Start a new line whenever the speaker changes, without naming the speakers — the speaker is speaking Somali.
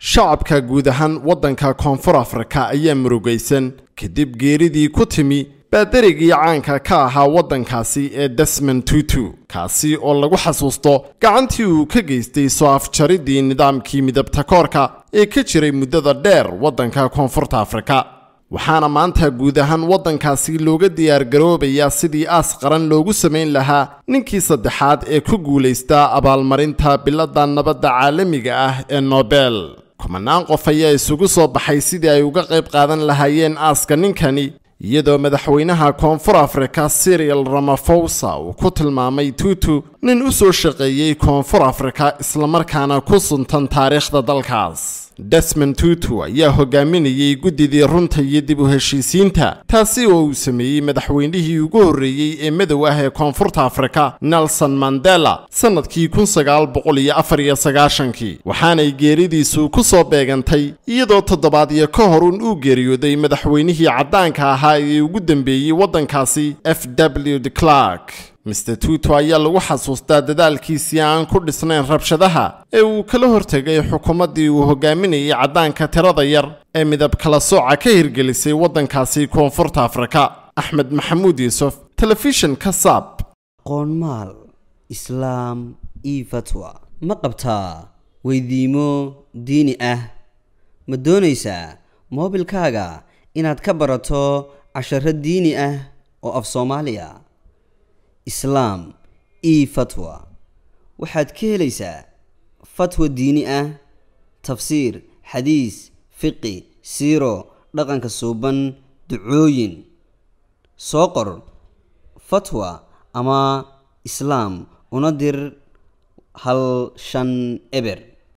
shacabka guud ahaan waddanka koonfur afrika ayaa murugaysan kadib geeridii ku timi baadarigii caanka ka ahaa waddankaasi ee desmond tutu kaasi oo lagu xasuusto gacantii uu ka geystay soo afjaridii nidaamkii midabta koorka ee ka jiray muddada dheer waddanka koonfurta afrika waxaana maanta guud ahaan waddankaasi looga diyaargaroobayaa sidii aas qaran loogu samayn lahaa ninkii saddexaad ee ku guulaystaa abaalmarinta biladda nabadda caalamiga ah ee nobel kumanaan qof ayaa isugu soo baxay sidii ay uga qayb qaadan lahaayeen aaska ninkani iyadoo madaxweynaha koonfur afrika sirial ramafosa uu ku tilmaamay tutu nin u soo shaqeeyey koonfur afrika islamarkaana ku suntan taariikhda dalkaas desmond tutu ayaa hogaaminayey guddidii runta iyo dib u heshiisiinta taasi oo uu sameeyey madaxweynihii ugu horreeyey ee madow ah ee koonfurta afrika nelson mandela sannadkii kun sagaal boqol iyo afar iyo sagaashankii waxaanay geeridiisu ku soo beegantay iyadoo toddobaadyo ka hor un uu geeriyooday madaxweynihii caddaanka ahaa ee ugu dambeeyey waddankaasi f w de clark mister tuto ayaa lagu xasuustaa dadaalkiisii aan ku dhisnayn rabshadaha ee uu kala hortegay xukuumaddii uu hogaaminayay caddaanka tirada yar ee midab kala sooca ka hirgelisay waddankaasi koonfurta afrika axmed maxamuud yuusuf telefishinka saab
qoonmaal islaam io fatwa ma qabtaa weydiimo diini ah ma doonaysaa moobilkaaga inaad ka barato casharo diini ah oo af soomaaliya islaam io fatwa waxaad ka helaysaa fatwa diini ah tafsiir xadiis fiqi siiro dhaqanka suuban ducooyin soo qor fatwa ama islaam una dir hal shan eber